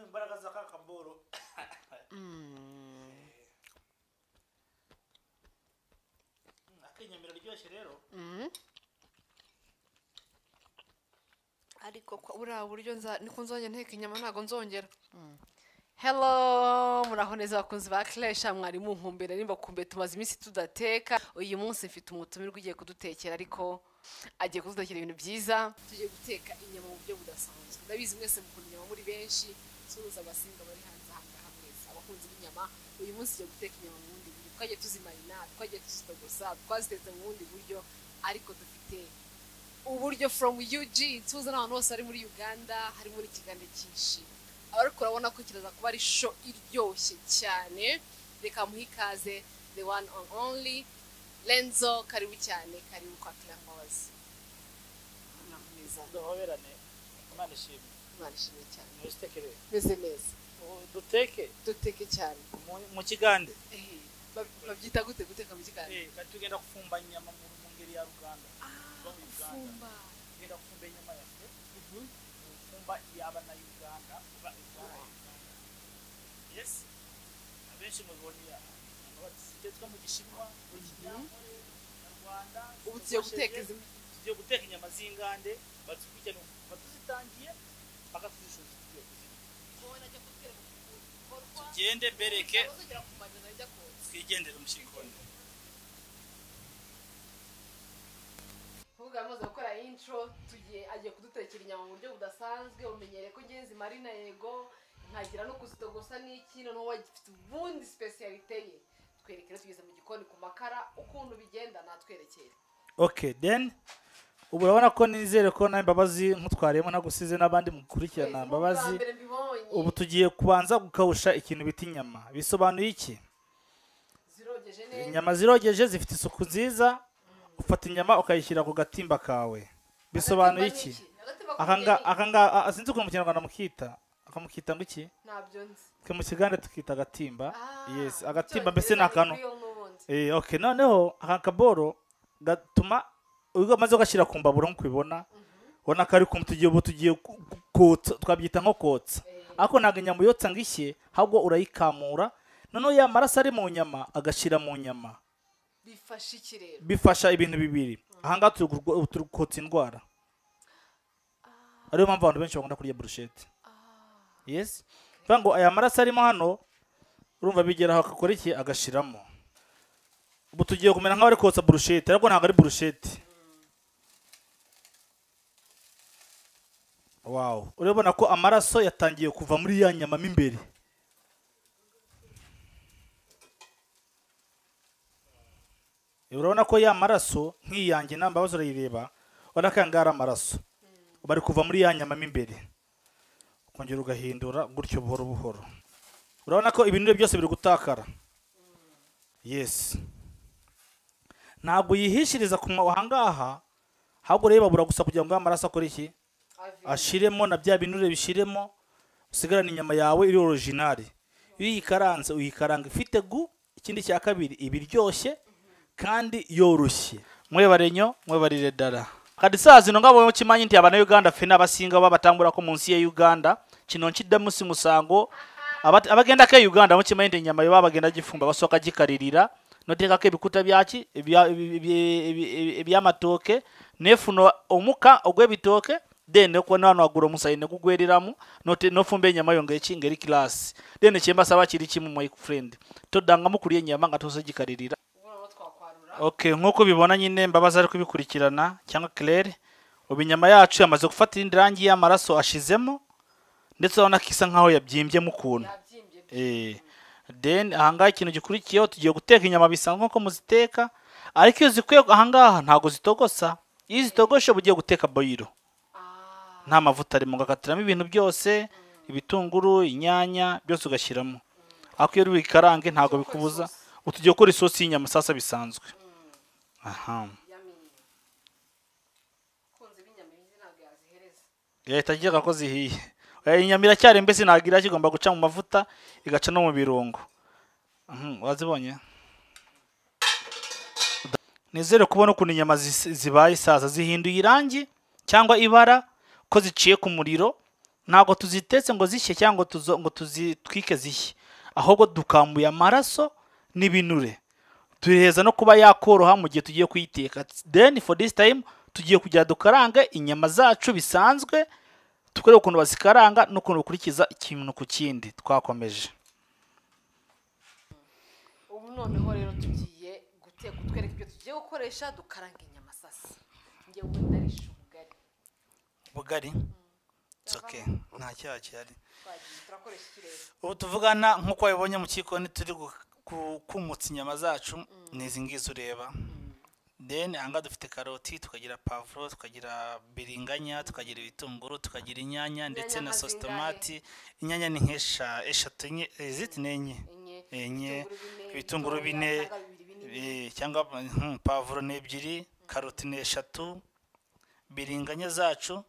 imbaraga za ka kamboro akinyamira aryoshye rero ariko kwa- buriya buryo nza- niko nzongera nteka inyama ntabwo nzongera Hello muraho neza abakunzi ba Clash mwari munkumbere nimba kumbe tumaze iminsi tudateka uyu munsi mfite umutumirwa ugiye kudutekera ariko agiye kudutekera ibintu byiza tugiye guteka inyama mu buryo budasanzwe ndabizi mwese mukunda inyama muri benshi suhuza abasinga bari hanze aha ngaha mwese abakunzi b'inyama uyu munsi tugiye guteka inyama mu bundi buryo twagiye tuzimarina twagiye tuzitogosa twazitetse mu bundi buryo ariko dufite uburyo from UG tuza n'abantu bose bari muri Uganda harimo n'ikiganiro cyinshi ariko urabona ko kiraza kuba ari show iryoshye cyane reka muhe ikaze the one and only Lenzo karibu cyane karibu kwa Clan Mbabazi Mwiza, duhoberane imana ishimwe Imana ishimwe cyane ntibitekerere meze neza duteke duteke cyane mu- mu kigande Eh, bab- babyita gute guteka mu kiganiro Eh, kandi tugenda gufumba inyama mu mu ngeri ya ruganda ah gufumba tugenda gufumba inyama yafe gufumba yaba na uganda uba uganda yes abenshi mubibonye batetswe mu gishinwa mu kinyankore mu rwanda ubu tugiye guteka izi tugiye guteka inyama z'ingande batuzikurikirana batuzitangiye bakatuzishoza tugiye kuzirya tugende mbereke Abazagera ku majana ajya kotsa. twigendere mushikoni kuvuga amaze gukora intro tugiye agiye kudutekera inyama mu buryo budasanzwe umenyereye ko ngenzi marina yego nkagira no kuzitogosa n'ikino n'uwo gifite ubundi specialite ye twereke rero tugeze mu gikoni ku makara ukuntu bigenda natwerekere okay then ubu urabona ko nizere ko nawe mbabazi nk'utwariyemo nagusize n'abandi mukurikirana mbabazi mbere mbibonye ubu tugiye kubanza gukawusha ikintu bita inyama bisobanuye iki zirogeje neza inyama zirogeje zifite isuku nziza ufata inyama ukayishyira ku gatimba kawe bisobanuye iki akanga akanga a- sinzi ukuntu mu kinyarwanda mukita akamukita ngo iki ntabyo nzi twe mu kigande tukita agatimba Ah, yes mu agatimba mbese ni Cyongereza akantu grill n'ubundi. Eh, okay noneho aka kaboro gatuma ubwo maze ugashyira ku mbabura nk'uko ubibona ubona ko ari kumwe tugiye ubu tugiye ku- ku- kotsa twabyita nko kotsa ariko ntabwo inyama uyotsa ngo ishye ahubwo urayikamura noneho ya maraso ari mu nyama agashyira mu nyama bifasha iki rero bifasha ibintu bibiri ahangaha turi kurwa- ubu turi kotsa indwara ariyo mpamvu abantu benshi bakunda kurya burushete yes bivuga ngo aya maraso arimo hano urumva bigera aho akakora iki agashiramo ubu tugiye kumera nk'abari kotsa burushete ariko ntabwo ari burushete wow urabona ko amaraso yatangiye kuva muri ya nyama mo imbere urabona ko ya maraso nk'iyanjye nta mbabazi urayireba urabona ko aya ngaya ari amaraso bari kuva muri ya nyama mo imbere ukongera ugahindura gutyo buhoro buhoro urabona ko ibinure byose biri gutakara yesi ntabwo uyihishiriza ku ma- ahangaha ahubwo urayibabura gusa kugira ngo ya maraso akore iki Ave. ashiremo na bya binure bishiremo usigarane inyama yawe iri orojinari iyo uyikaranze uyikaranga ifite gu ikindi cya kabiri iba iryoshye kandi yoroshye mwebarenyo mwebarire dara kadi saa zino ngabo mukimanyi nti abana uganda ffe n'abasinga baba batambula ko munsi ya uganda kino nkidda munsi musango abat- abagenda ke uganda mukimanyi nti inyama yo babagenda gifumba basooka gikaririra noteekako ebikuta byaki ebya- ebi- ebi- ebi- ebyamatooke nefuna omuka ogw'ebitooke then okubona wano waggula omusayi ne gugwereramu note- nofumba enyama yo ngaeki ngeri kirasi then kyembasaba kiri kimu my friend toddangamu kulya ennyama nga tosogikalirira Ubona aho twakwarura okay nk'uko ubibona nyine mbabazi ari kubikurikirana cyangwa claire ubu inyama yacu yamaze gufata indi rangi y'amaraso ashizemo ndetse urabona ko isa nkaho yabyimbyemo ukuntu yabyimbye Eh, then ahangaha ikintu gikurikiyeho tugiye guteka inyama bisanzwe nko muziteka ariko iyo zikuye ahangaha ntabwo zitogosa iyo zitogoshe uba ugiye guteka boyiro Ah, nta mavuta arimo ugakatiramo ibintu byose ibitunguru inyanya byose ugashyiramo ariko iyo uri buyikarange ntabwo Ugiye gukora bikubuza isosi. ubu tugiye gukora isosi y'inyama sasa bisanzwe aha yummy. Abakunzi b'inyama izi ntabwo yazihereza leta igira ko zihiye Eh, inyama iracyari mbese ntabwo irakigomba guca mu mavuta igaca no mu birungo Mhm, wazibonye nizere kubona ukuntu inyama zis- zibaye isaza zihinduye irangi cyangwa ibara ko ziciye ku muriro ntabwo tuzitetse ngo zishye cyangwa ngo tuzo- ngo tuzitwike zishye ahubwo dukambuye amaraso n'ibinure turiheza no kuba yakoroha mu gihe tugiye kuyiteka then for this time tugiye kugira dukarange inyama zacu bisanzwe tukareba ukuntu bazikaranga n'ukuntu bakurikiza ikintu ku kindi twakomeje ubu noneho rero tugiye guteka utwereka ibyo tugiye gukoresha dukaranga inyama sasa njye ubu ndarisha ubugari bugari nta cyaha gihari twagiye turakoresha ikirere ubu tuvugana nk'uko wabibonye mu kikoni turi gu- gukumutsa inyama zacu ni izi ngizi ureba then ahangaha dufite karoti tukagira pavuro tukagira biringanya tukagira ibitunguru tukagira inyanya ndetse na Inyanya sositomati inyanya ni nk'esha eshatu enye eh, ziti ni enye enye enye ibitunguru ibitunguru bine bine cyangwa bibiri binini. eh, cyangwa hmm, pavuro ni ebyiri karoti ni eshatu biringanya zacu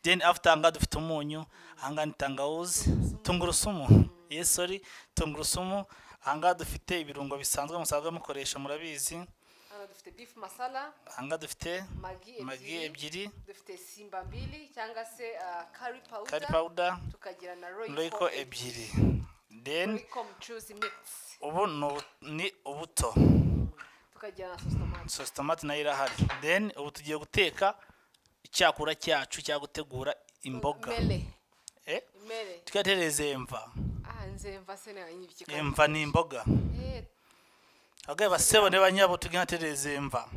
then after ahangaha dufite umunyu ahangaha ni tangawuzi tungurusumu yes sorry tungurusumu ahangaha dufite ibirungo bisanzwe musanzwe mukoresha murabizi hano dufite bifu masala ahangaha dufite magi magi ebyiri ebyiri dufite simba mbili cyangwa se kari kari pawuda pawuda tukagira na royiko royiko ebyiri then royiko mucuruzi mikisi ubu ni ubu- ni ubuto tukagira na sositomati sositomati nayo irahari then ubu tugiye guteka icyakura cyacu cya gutegura imboga mere Eh, mere tukatereza emva aha nze mva se nawe nyibye ikiganiro emva ni imboga Eh, agaye basebo ne banyabo tugenda tereza emva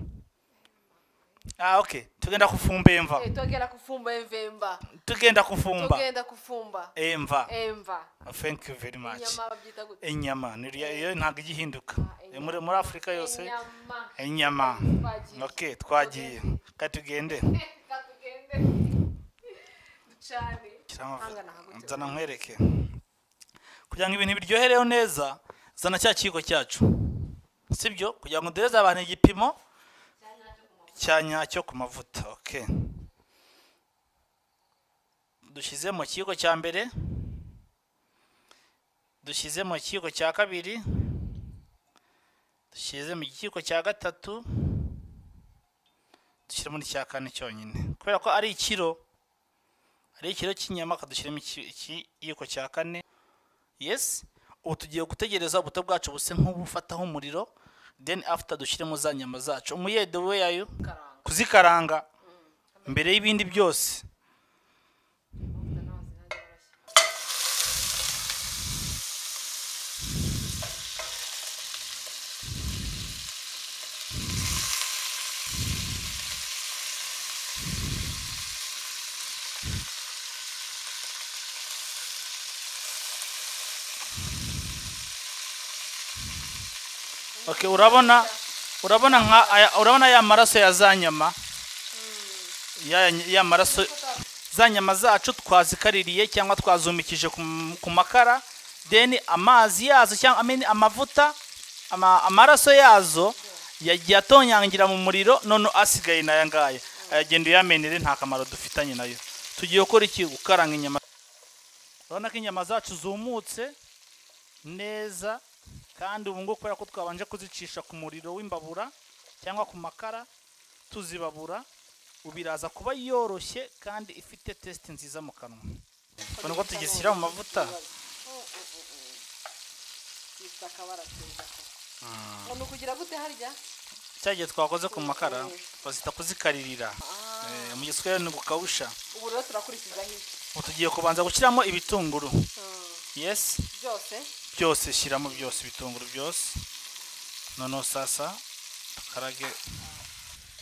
ah okay tugenda kufumba emva eh, tugenda kufumba emvemba tugenda kufumba tugenda kufumba emva emva thank you very much inyama babyita gute inyama ni uriya- iyo ntabwo ijya ihinduka inyama. muri muri afurika yose inyama inyama Twagiye. okay twagiye reka tugende reka tugende ducane hangana hagutse nzana nkwereke kugira ngo ibintu biryohereho neza zana cya kiyiko cyacu sibyo kugira ngo duhereze abantu igipimo cya nyacyo ku mavuta ok dushyize mu kiyiko cya mbere dushyize mu kiyiko cya kabiri dushyize mu kiyiko cya gatatu dushyire muri cya kane cyonyine kubera ko ari ikiro hari ikiro cy'inyama akadushyiramo iki- ikiyiko cya kane yes ubu tugiye gutegereza ubuto bwacu buse nk'ubufataho umuriro then after dushyiremo za nyama zacu umuyede we yayo karanga kuzikaranga mbere y'ibindi byose amavuta n'amazi nanjye barashya okay urabona urabona nka aya- urabona ya maraso ya za nyama ya, ya maraso za nyama zacu twazikaririye cyangwa twazumikije ku m- ku makara then amazi yazo cyangwa I mean, amavuta ama, amaraso yazo yagiye atonyangira mu muriro none asigaye n'aya ngaya ayagenda uyamenere nta kamaro dufitanye nayo tugiye gukora iki gukaranga inyama urabona ko inyama zacu zumutse neza kandi ubu ngubu kubera ko twabanje kuzicisha ku muriro w'imbabura cyangwa ku makara tuzibabura ubu iraza kuba yoroshye kandi ifite tesite nziza mu kanwa ubona ko tugishyira mu mavuta gifite akabara keza umuntu kugira gute harya cya gihe twakoze ku makara bazita kuzikarira Eh, mu giswahili ni gukawusha ubu rero turakurikiza hirya ubu tugiye kubanza gushyiramo ibitunguru yesi byose byose shyiramo byose ibitunguru byose noneho sasa dukarage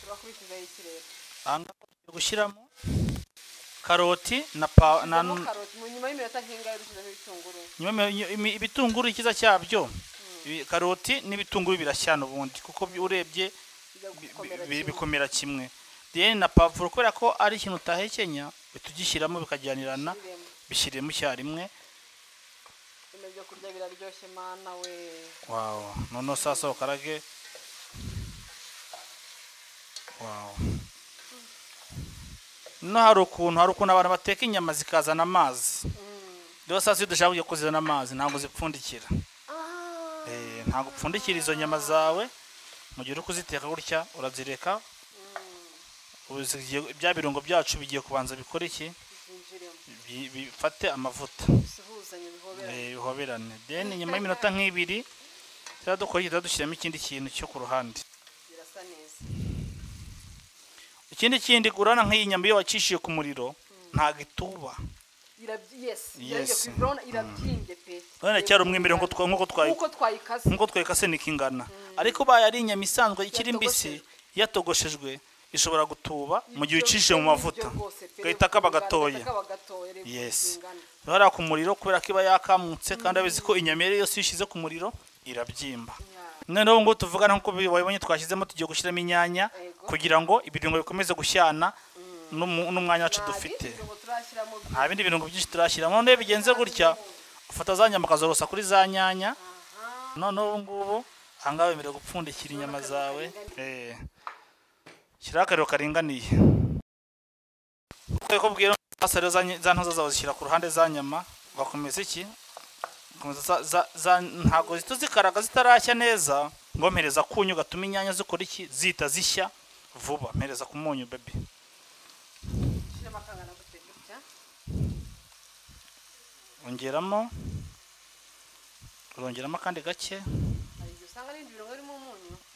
turakurikiza ikirere aha ngaha tugiye gushyiramo karoti na pa na Dushyizemo karoti mu nyuma y'iminota nk'ingahe dushyizemo ibitunguru nyuma yo- imi- ibitunguru ikiza cyabyo ibi- karoti n'ibitunguru birashyana ubundi kuko bi- urebye bijya bi- gukomera bi- kimwe. bikomera kimwe then na pavuro kubera ko ari ikintu utahekenya tugishyiramo bikajyanirana Biremo. bishyiremo icyarimwe bino byo kurya biraryoshye mana we wawo noneho sasa ukarage wawo no hari ukuntu hari ukuntu abantu bateka inyama zikazana amazi rero sasa iyo dushaka kujya kuzizana amazi ntabwo zipfundikira Eh, ntabwo upfundikira izo nyama zawe mu gihe uri kuziteka gutya urazireka ubu zigiye- bya birungo byacu bigiye kubanza bikora iki byinjiremo bi- bifate amavuta bisuhuzanye bihoberanye eh, bihoberane then nyuma y'iminota nk'ibiri tuzajya dukora iki tuzajya dushyiramo ikindi kintu cyo ku ruhande birasa neza ikindi kindi urana nk'iyi nyama iyo wacishije ku muriro ntabwo ituba Irabyi- yes Yes. irabyimbye ku ibrona irabyimbye pe urabona cyari umwimerere nk'uko twa- nk'uko twayi nk'uko twayikase nk'uko twayikase niko ingana ariko ubaye ari inyama isanzwe ikiri mbisi yatogoshejwe ishobora gutuba mu gihe ucishije mu mavuta gahita kaba gatoya Yes. urabona ku muriro kubera ko iba yakamutse kandi abizi ko inyama iyo ari yo yose iyo ishyize ku muriro irabyimba noneho ubu ngubu tuvugana nk'uko wabibonye twashyizemo tugiye gushyiramo inyanya Yego. kugira ngo ibirungo bikomeze gushyana n'umu- n'umwanya wacu dufite nta bindi birungo byinshi turashyiramo noneho iyo bigenze gutya ufata za nyama ukazorosa kuri za nyanya noneho ubu ngubu aha ngaha wemerewe gupfundikira inyama zawe Eh. shyiraho akariro karinganiye uko bwira basa rero za nyi- za ntoza zawe zishyira ku ruhande za nyama ugakomeza iki ugakomeza za- za- za- ntabwo zihita zikaraga zitarashya neza ngomereza kunyu gatuma inyanya zikora iki zihita zishya vuba mpereza ku munyu baby ongeramo urongeramo akandi gake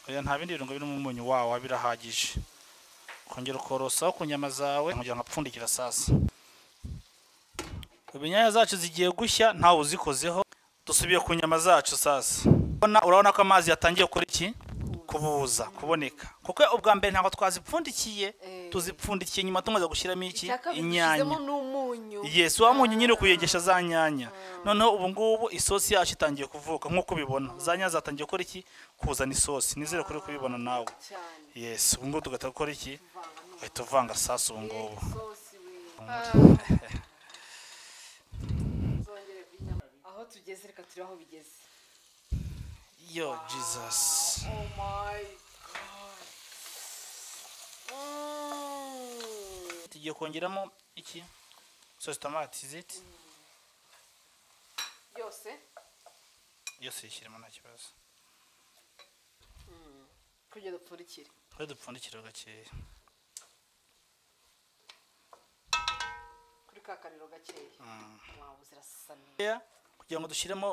oya nta bindi birungo birimo umunyu wawa birahagije ukongera ukorosaho ku nyama zawe kugira ngo apfundikira sasa ubu inyanya zacu zigiye gushya ntawe uzikozeho dusubiye ku nyama zacu sasa Urabona- urabona ko amazi yatangiye kuri iki kubuza kuboneka kuko ubwa mbere ntabwo twazipfundikiye Eh. tuzipfundikiye nyuma tumaze gushyiramo iki inyanya inyanya n'umunyu Yes, wa munyu nyine kuyengesha za nyanya. Noneho ubu ngubu isosi yacu itangiye kuvuka nk'uko ubibona. Za nyanya zatangiye gukora iki? Kuzana isosi. Nizere kuri kubibona nawe. cyane Yes, ubu ngubu tugahita gukora iki? Uhita uvanga sasa ubu ngubu. Sosi we. Zongere ku inyama. aho tugeze reka turebe aho bigeze Yo Jesus. Oh my God. Mm. Tugiye kongeramo iki? Sauce tomate is it? yose Yose yishyiramo nta kibazo. kugira dupfundikire Twe dupfundikira gakeya. kuri ka kariro gakeya wawe zirasa neza Yeah, Kugira ngo dushyiremo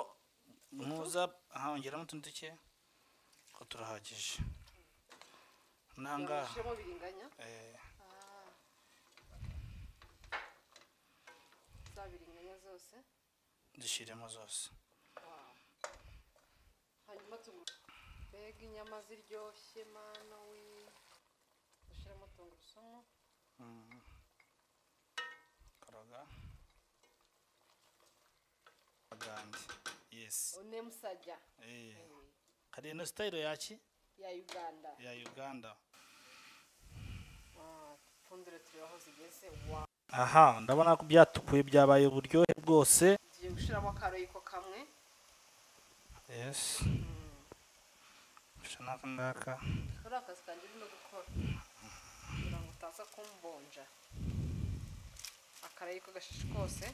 muza aha ongeramo utundi duke. Ko turahagije. Nangaha. ushyiramo biringanya Eh. za biringanya zose zishyiremo zose hanyuma tunguru mbega inyama ziryoshye mana we dushyiramo tungurusumu karaga agandi yesi onemusajya Eh, kariya no sitayiro yaki ya uganda ya uganda pfundure turebe aho zigeze wa aha ndabona ko byatukuye byabaye uburyohe bwose tugiye gushyiramo akaroyiko kamwe yesi gusa n'aka ngaka kuri akazi kanjye urimo gukora kugira ngo utaza kumbonja akarayiko gashishe kose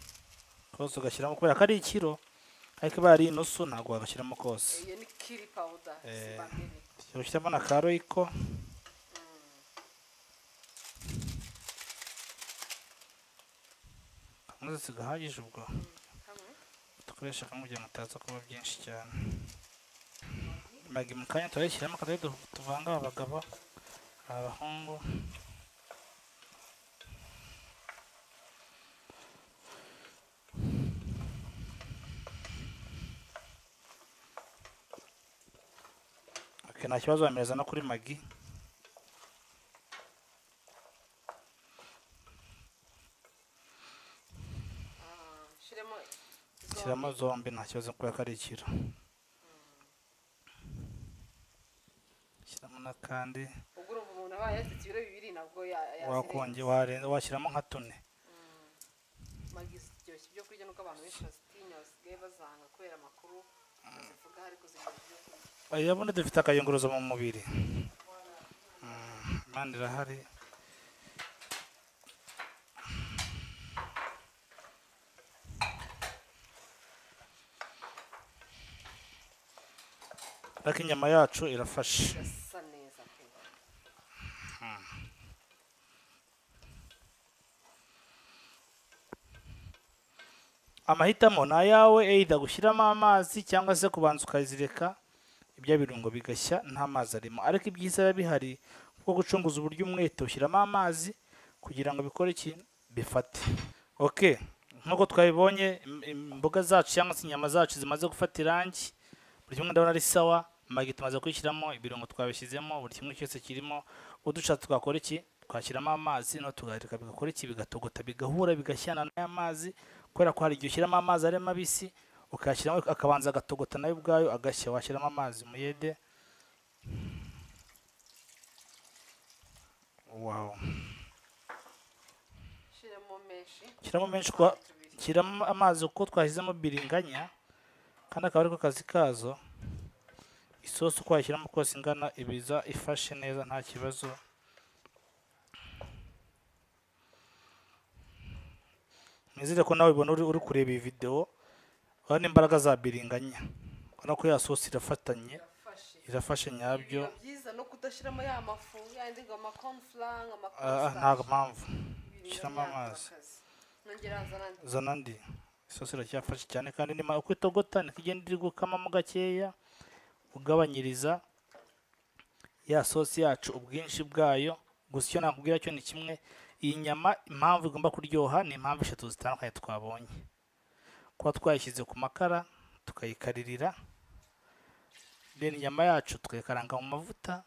kose ugashyiramo kubera ko ari ikiro ariko iba ari inusu ntabwo wagashyiramo kose iyo ni kiri pawuda Eh. sibambere ushyiramo na ka royiko kamwe zose gahagije ubwo kamwe dukoresha kamwe kugira ngo ataza kuba byinshi cyane magi mu kanya turayishyiramo akajya tuvanga abagabo abahungu Ok, nta kibazo bamereza no kuri magi Ah, shyiremo shyiramo zombi nta kibazo kubera ko ari ikiro shyiramo n'akandi ubwo urumva umuntu aba yasetse ibiro bibiri nabwo yazirenga wakonge warenza washyiramo nka tune magi ziryoshye ibyo kurya nuko abantu benshi bazitinya basigaye bazanga kubera amakuru bazivuga ariko ziryoshye ibyo kurya urabona dufite akayunguruzo mu mubiri imana irahari ariko inyama yacu irafashe irasa neza pe amahitamo ni ayawe either gushyiramo amazi cyangwa se kubanza ukazireka ibya birungo bigashya nta mazi arimo ariko ibyiza biba bihari kuko gucunguza uburyo umwete ushyiramo amazi kugira ngo bikore iki bifate ok nk'uko twabibonye im- imboga zacu cyangwa se inyama zacu zimaze gufata irangi buri kimwe ndabona ari sawa magi tumaze kwishyiramo ibirungo twabishyizemo buri kimwe cyose kirimo udushatse twakora iki twashyiramo amazi no tugaharika bigakora iki bigatogota bigahura bigashyana n'aya mazi kubera ko hari igihe ushyiramo amazi ari mabisi ukayashyiramo akabanza agatogota nayo ubwayo agashya washyiramo amazi muyede wow shyiramo menshi shyiramo menshi kwa shyiramo amazi uko twashyizemo biringanya kandi akaba ariko kazi kazo isosi uko wayishyiramo kose ingana ibiza ifashe neza nta kibazo nizere ko nawe ubona uri uri kureba iyi videwo urabona imbaraga za biringanya urabona ko ya sosi irafatanye irafashe irafashe nyabyo biba byiza no kudashyiramo ya mafu yandi ngo amakonfuranga Ah, ah, amakonfuranga nta mpamvu shyiramo amazi nongera hazana andi zana andi isosi iracyafashe cyane kandi nima uko itogota niko igenda iri gukamamo gakeya ugabanyiriza ya sosi yacu ubwinshi bwayo gusa icyo nakubwira cyo ni kimwe iyi nyama impamvu igomba kuryoha ni impamvu eshatu zitandukanye twabonye kuba twayishyize ku makara tukayikaririra then inyama yacu tukayikaranga mu mavuta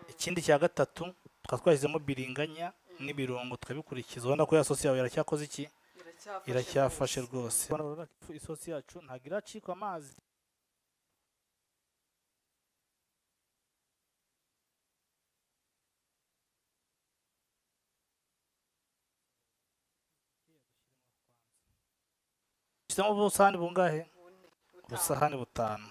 ikindi cya gatatu tukaba twashyizemo biringanya n'ibirungo tukabikurikiza ubona ko ya sosi yawe yaracyakoze iki iracyafashe iracyafashe rwose. rwose isosi yacu ntabwo iracika amazi ushyizemo ubusahani bungahe Bune, butanu. ubusahani butanu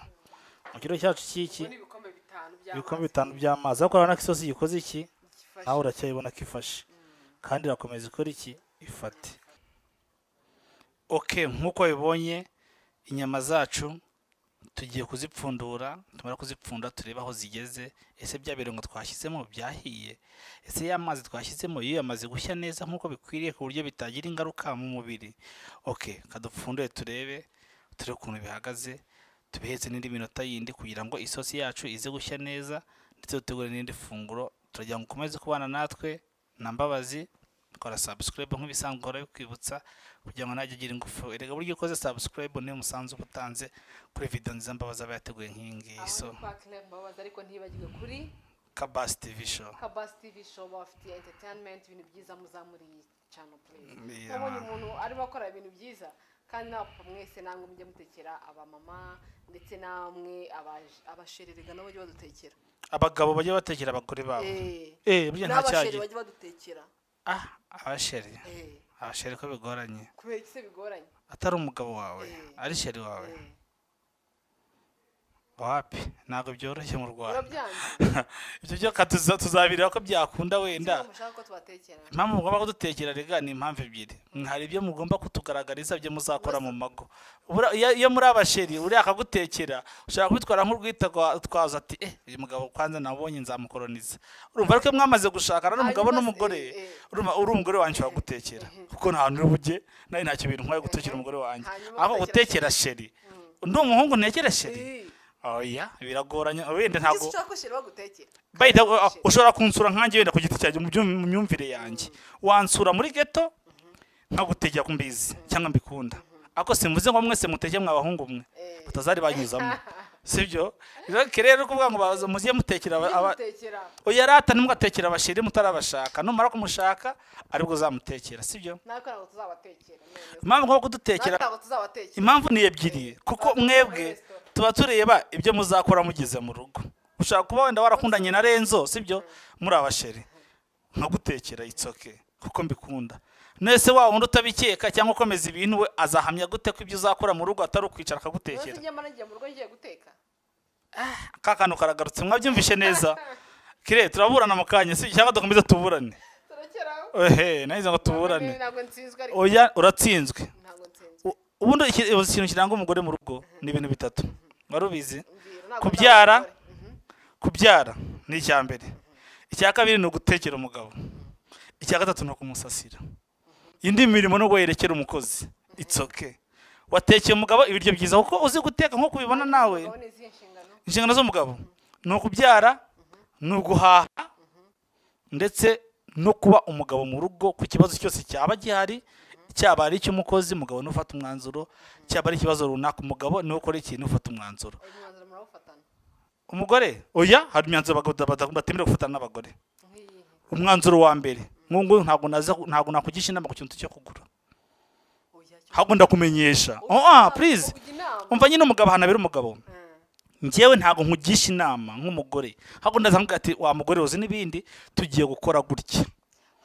mu kiro cyacu cy'iki Bune ibikombe bitanu by'amazi. ibikombe bitanu by'amazi ariko urabona ko isosi gikoze iki Gifashe. nawe uracyayibona ko ifashe kandi irakomeza ikora iki ifate ok nk'uko bibonye inyama zacu tugiye kuzipfundura tumara kuzipfunda turebe aho zigeze ese bya birungo twashyizemo byahiye ese ya mazi twashyizemo iyo yamaze gushya neza nk'uko bikwiriye ku buryo bitagira ingaruka mu mubiri ok kadupfundure turebe turebe ukuntu bihagaze tubihetse n'indi minota yindi kugira ngo isosi yacu ize gushya neza ndetse dutegure n'indi funguro turagira ngo ukomeze kubana natwe na mbabazi kora subscribe nk'ibisanzwe uhora bikwibutsa kugira ngo najya agira ingufu erega buryo ukoze subscribe niyo musanzu uba utanze kuri video nziza mbabazi aba yateguye nk'iyi ngiyi Aho so ni kwa Claire Mbabazi, ariko ntibagirwe kuri kabasi tv show kabasi tv show babafitiye entertainment ibintu byiza muzamura iyi channel please Yeah. nabonye umuntu arimo akora ibintu byiza kandi napfa mwese namwe mujye mutekera abamama ndetse namwe abaje- abashererega nabo bajye badutekera abagabo bajya batekera abagore babo Eh. eh burya nta n'abasheri cyagiye bajye badutekera ah abasheri Eh. abasheri ko bigoranye kubera iki se bigoranye atari umugabo wawe Eh. ari sheri wawe Eh. wapi ntabwo byoroshye mu rwanda urabyanze ibyo byo katuza- tuzabireba ko byakunda wenda ntabwo mushaka ko tubatekera impamvu mugomba kudutekera rega ni impamvu ebyiri hari ibyo mugomba kutugaragariza byo muzakora mu mago Bura- iyo iyo muri abasheri uriya akagutekera ushaka kubitwara nk'urwita rwa- twaza ati eh uyu mugabo kwanza nabonye nzamukoroniza urumva ariko iyo mwamaze gushakana n'umugabo Hanyuma se- n'umugore eh, eh. urumva uri umugore wanjye wagutekera kuko nta hantu uri bujye nawe ntacyo bintu nkwaye gutekera umugore wanjye Hanyuma aho ugatekera gutekera sheri ndi umuhungu ntekera sheri Eh. oya biragoranye wenda Ese ntabwo ushaka ko sheri bagutekera By the way, uh, ushobora kunsura nkanjye wenda ku giti cyanjye mu byo- mu myumvire yanjye wansura muri geto nkagutegera ku mbizi cyangwa mbikunda ariko simvuze ngo mwese mutegeye mwabahungu mwe Eh. batazari banyuzamo sibyo rero rero kuvuga ngo baza- muziye mutekera aba- aba- Mutekera. oya rata ntimugatekere abashiri mutarabashaka numara kumushaka aribwo uzamutekera sibyo natwe ntabwo tuzabatekera noneho. impamvu nko kudutekera natwe ntabwo tuzabatekera impamvu ni ebyiri kuko mwebwe tuba tureba ibyo muzakora mugeze mu rugo ushobora kuba wenda warakundanye na renzo sibyo muri abasheri nkagutekera itsoke kuko mbikunda nese wa wundi utabikeka cyangwa ukomeza ibintu we azahamya gute ko ibyo uzakora mu rugo atari ukwicara akagutekera umunsi nyamara ngiye mu rugo ngiye guteka ka kantu karagarutse mwabyumvishe neza kire turaburana mu kanya si cyangwa dukomeze tuburane turakeraho ehe nahize ngo tuburane ntabwo nsinzwe ariko oya uratsinzwe ntabwo nsinzwe U- ubundi iki- ikintu kiranga umugore mu rugo ni ibintu bitatu wari ubizi mbwira ntabwo Kubyara? nzabikora. Mhm. kubyara ni icya mbere icya kabiri ni ugutekera umugabo icya gatatu ni ukumusasira indi mirimo no guherekera umukozi it's okay watekeye umugabo ibiryo byiza kuko uzi guteka nk'uko ubibona nawe Urabona izihe nshingano inshingano z'umugabo ni ukubyara ni uguhaha ndetse no kuba umugabo mu rugo ku kibazo cyose cyaba gihari cyaba ari icy'umukozi umugabo niwe ufata umwanzuro cyaba ari ikibazo runaka umugabo niwe ukora ikintu ufata umwanzuro uyu mwanzuro murawufatana umugore oya hari imyanzuro abagabo bata- batemerewe gufatana n'abagore nk'iyihe umwanzuro wa mbere nk'ubu ngubu ntabwo naza ntabwo nakugisha inama ku kintu cyo kugura oya cyo ahubwo ndakumenyesha oh ah please uvuga inama umva nyine umugabo ahantu abera umugabo Mm. njyewe ntabwo nkugisha inama nk'umugore ahubwo ndaza nkubwira ati wa mugore uzi n'ibindi tugiye gukora gutya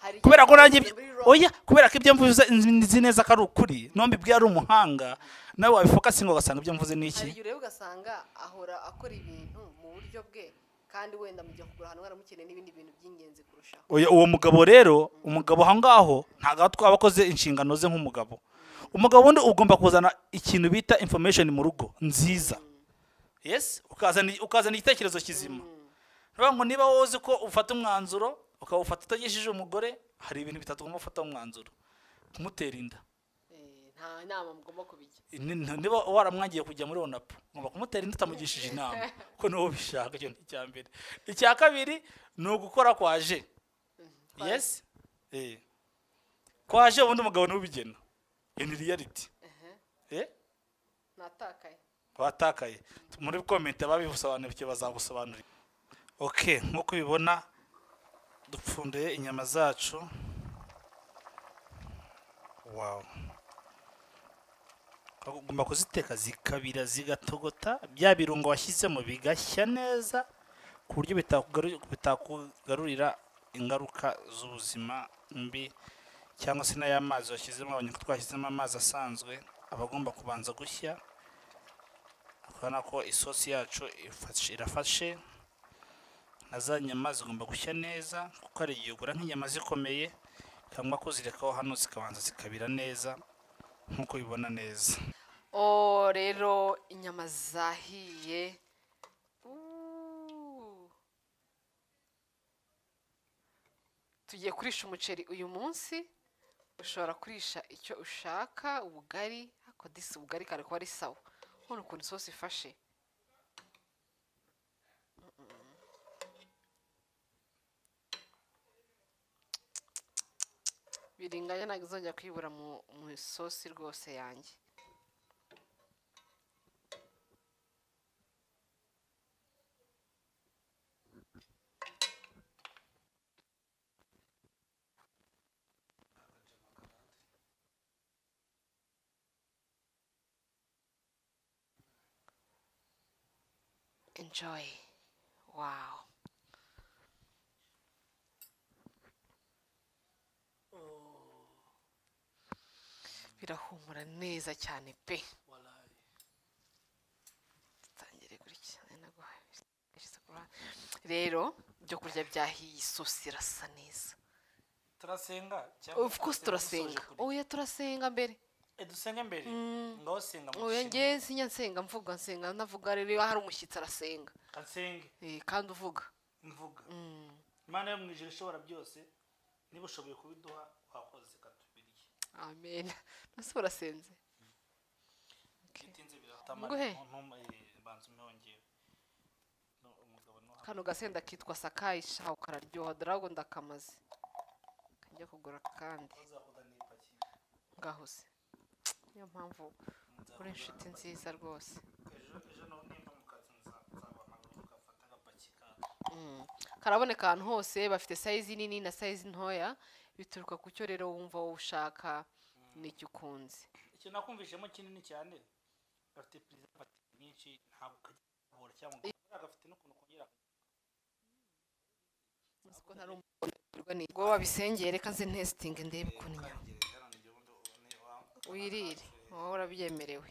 Hari kubera ko nanjye igihe muri Roma- oya kubera ko ibyo mvuze nzi neza ko ari ukuri n'uwo mbibwiye ari umuhanga nawe wabifokasinga ugasanga ibyo mvuze ni iki hari igihe ureba ugasanga ahora akora ibintu mu buryo bwe kandi wenda mujya kugura ahantu mwaramukeneye n'ibindi bintu by'ingenzi kurushaho Oya, uwo mugabo rero umugabo aho ngaho ntabwo aba twaba akoze inshingano ze nk'umugabo umugabo wundi ugomba kuzana ikintu bita information mu rugo nziza yes ukazana ukazana igitekerezo kizima Ndavuga ngo niba wowe uzi ko ufata umwanzuro ukawufata utagejeje umugore hari ibintu bitatu ugomba gufata umwanzuro kumutera inda Eh, nta nama mugomba kubijya Ni- ni- niba waramwangiye kujya muri onapu ngomba kumutera inda utamugishije inama kuko niwe ubishaka icyo ni icya mbere icya kabiri ni ugukora kwaje yes eh kwaje ubundi umugabo niwe ubigena in reality eh natakaye watakaye muri comment ababisobanukiwe bazagusobanurira okay nkuko ubibona dupfunduye inyama zacu wow ugomba kuziteka zikabira zigatogota bya birungo washyizemo bigashya neza ku buryo bitakugaru- bitakugarurira ingaruka z'ubuzima mbi cyangwa se n'ay'amazi washyizemo abanyarwanda twashyizemo amazi asanzwe aba agomba kubanza gushya urabona ko isosi yacu ifashe- irafashe na za nyama zigomba gushya neza kuko hari igihe ugura nk'inyama zikomeye cyangwa ko zirekaho hano zikabanza zikabira neza nk'uko ubibona neza o rero inyama zahiye Uuuu. tugiye kurisha umuceri uyu munsi ushobora kurisha icyo ushaka ubugari ariko disi ubugari kare kuba ari sawa none ukuntu isosi ifashe biringanya ntabwo izongera kuyibura mu mu isosi rwose yanjye enjoy wow birahumura neza cyane pe dutangire gukurikirana no guha- gushyize ku ruhande. rero ibyo kurya byahiye isosi irasa neza turasenga of course turasenga oya turasenga mbere dusenge mbere ngaho senga oya ngewe sinya nsenga mvuga nsenga navuga rero iyo hari umushyitsi arasenga asenge Eh, kandi uvuga mvuga Mm. imana yo mu ijoro ishobora byose niba ushoboye kubiduha wakoze ikatubirye amen ese urasenze bitinze Nguhe. banza umwongewe umugabo nuha kano gasenda kitwa sakayi shaho kararyoha darago ndakamaze kajya kugura kandi ngaho se niyo mpamvu uri inshuti nziza rwose Mm. karaboneka ahantu hose bafite sayizi nini na sayizi ntoya bituruka ku cyo rero wumva wowe ushaka n'icyo ukunze icyo nakumvishemo kinini cyane gafite preservative nyinshi ntabwo kajya kabora cyangwa ngo gafite n'ukuntu kongera uzi ko ntari umuntu urwa ni- ubwo wabisengeye reka nze ntesitinge ndebe ukuntu inyama wirire wowe urabyemerewe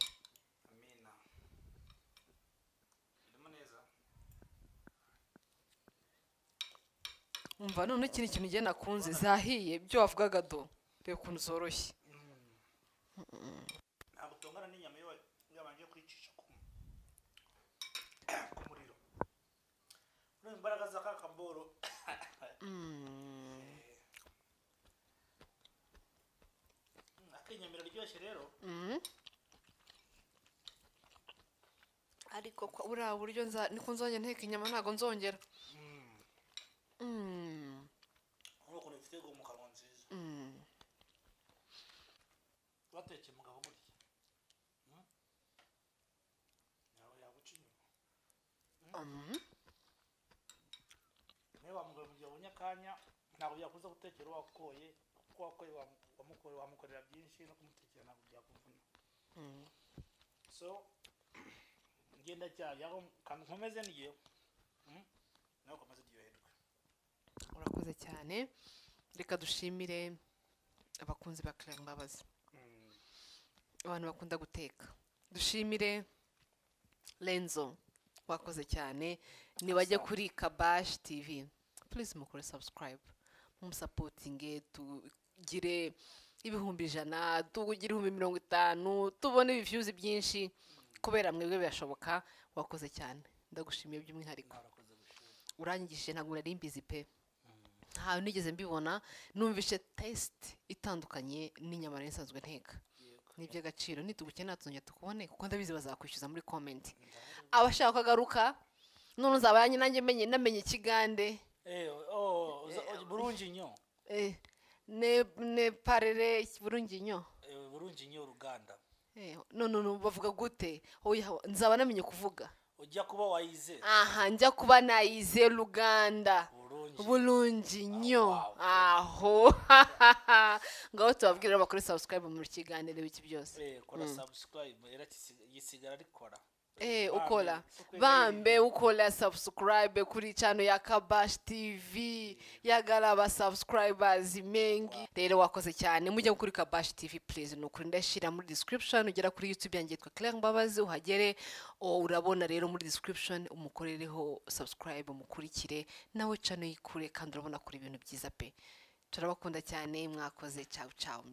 amina birimo neza umva none ikindi kintu ugenda nakunze zahiye byo wavugaga do reba ukuntu zoroshye ntabwo utongana n'inyama iyo wa- yabanje kwicisha ku ku muriro urumva imbaraga za ka kaboro akenyama iraryoshye rero Mhm. ariko kwa buriya buryo nza- niko nzajya nteka inyama ntabwo nzongera Mm. nk'uko ufite mu kanwa nziza batekeye umugabo burya ntawe yaguca inyuma Mm. niyo wamugore mu gihe abonye akanya ntabwo byakuza gutekera uwo wakoye kuko wakoye wamu- wamukorera wamukorera byinshi no kumutekera ntabwo byakuvuna so ngenda cyane aho kantu nkomeze n'igihe nawe ukomeze uryoherwe urakoze cyane reka dushimire abakunzi ba claire mbabazi abantu bakunda guteka dushimire renzo wakoze cyane nibajya kuri kabash tv please mukore subscribe mumusapotinge tugire ibihumbi ijana tugire ibihumbi mirongo itanu tubone ibifyuzi byinshi kubera mwebwe birashoboka wakoze cyane ndagushimiye by'umwihariko narakoze gushira urangije ntabwo nari mbizi pe ntawe nigeze mbibona numvise tesite itandukanye n'inyama nari nsanzwe nteka yego ni iby'agaciro nitugukene tuzongera tukubone kuko ndabizi bazakwishyuza muri komenti abashaka ko agaruka none uzaba yanjye nanjye menye namenye ikigande eh oh uza- burungi nyo eh, ne ne parere burunginyo Eh, burungi nyo uruganda eh, none ubu bavuga gute oya nzaba namenye kuvuga ujya kuba wayize aha njya kuba nayize ruganda Burungi. bulungi nyo Ah, wow. aho ngaho tubabwirira bakore sabusikarayibu mu kiganiro iki byose eh kora subscribe era kisi- gisigara rikora Bambe, Eh, ukora ukwega bambe ukora sabusikarayibe kuri cano ya kabashi tivi yagaraba sabusikarayibazi mengi rero wakoze cyane mujya kuri kabashi tivi purize ni ukuri ndashyira muri disitiribishoni ugera kuri yutubi yanjye yitwa claire mbabazi uhagere o, urabona rero muri disitiribishoni umukorereho sabusikarayibe umukurikire nawe cano yikure kandi urabona kuri ibintu byiza pe turabakunda cyane mwakoze cawu cawu